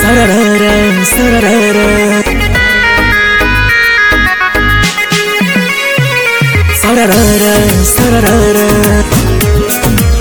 Sararara, sararara. Sararara, sararara.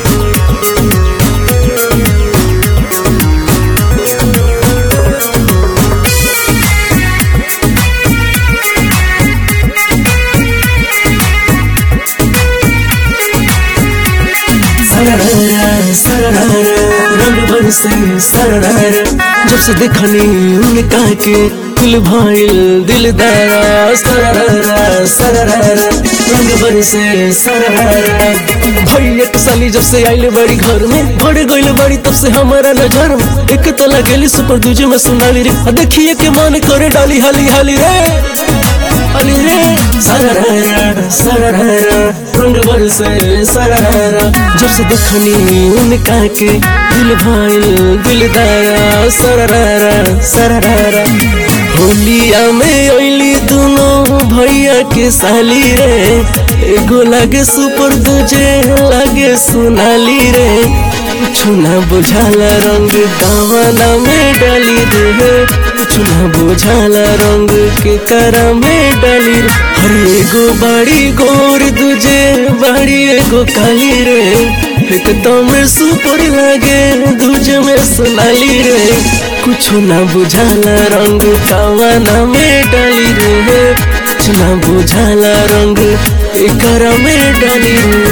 सरररा, सरररा, रंग बरसे सरररा। जब से देखनी उनका के दिल भाईल दिलदारा सरररा सरररा रंग बरसे सरररा भैया के साली जब से आइले बड़ी घर में बढ़ गइल बड़ी तब से हमारा नजर में एक तो लगेली सुपर दूजे में सुनाली रे आ देखिए के मन करे डाली हाली हाली रे अली रे सरररा सरररा रंग बरसे सरररा जब से देखनी उनका के दिल भाईल दिलदारा सरररा सरररा होलिया में अइली दोनों भैया के साली रे एगो लागे सुपर दूजे लागे सोनाली रे कुछु ना बुझाला रंग दावना में डाली रे कुछु ना बुझाला रंग के करा में डाली रे हर एगो बड़ी गोर दूजे बड़ी एगो काली रे एक तो में सुपर लागे दूजे में सोनाली रे कुछु ना बुझाला रंग कावाना में डाली रे कुछ ना बुझाला रंग एकरा में डाली रे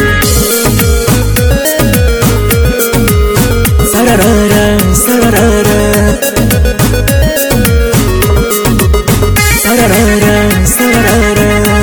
सरररा सरररा सरररा सरररा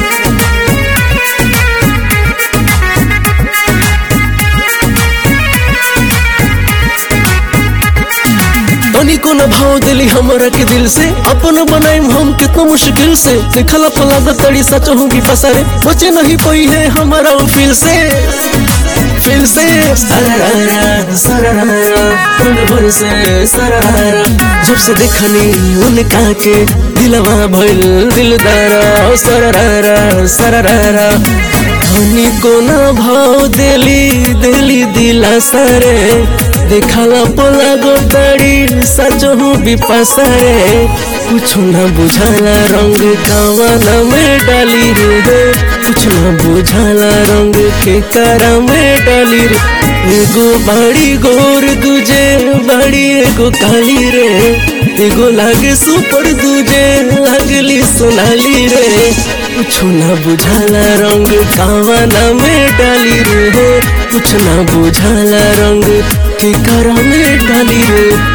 तनिको न भाव दिली हमरा के दिल से अपन बनाइम हम कितना मुश्किल से देखला पला तड़ी सच हूँ की पसरे बचे नहीं पई है हमारा वो फील से फील से सरररा सरररा रंग भर से सरररा जब से देखनी उनका के दिलवा भइल दिलदारा सरररा सरररा धनी को न भाव देली देली दिला सारे देखला पोला गोदाड़ी सच हूँ बिपासरे कुछ न बुझाला रंग कावाना में डाली रे कुछ न बुझाला रंग के करा में डाली रे एगो बड़ी गोर दूजे बड़ी एगो काली रे एगो लागे सुपर दूजे लगली सोनाली रे कुछ न बुझाला रंग कावाना में डाली रे कुछ न बुझाला रंग के करा में डाली रे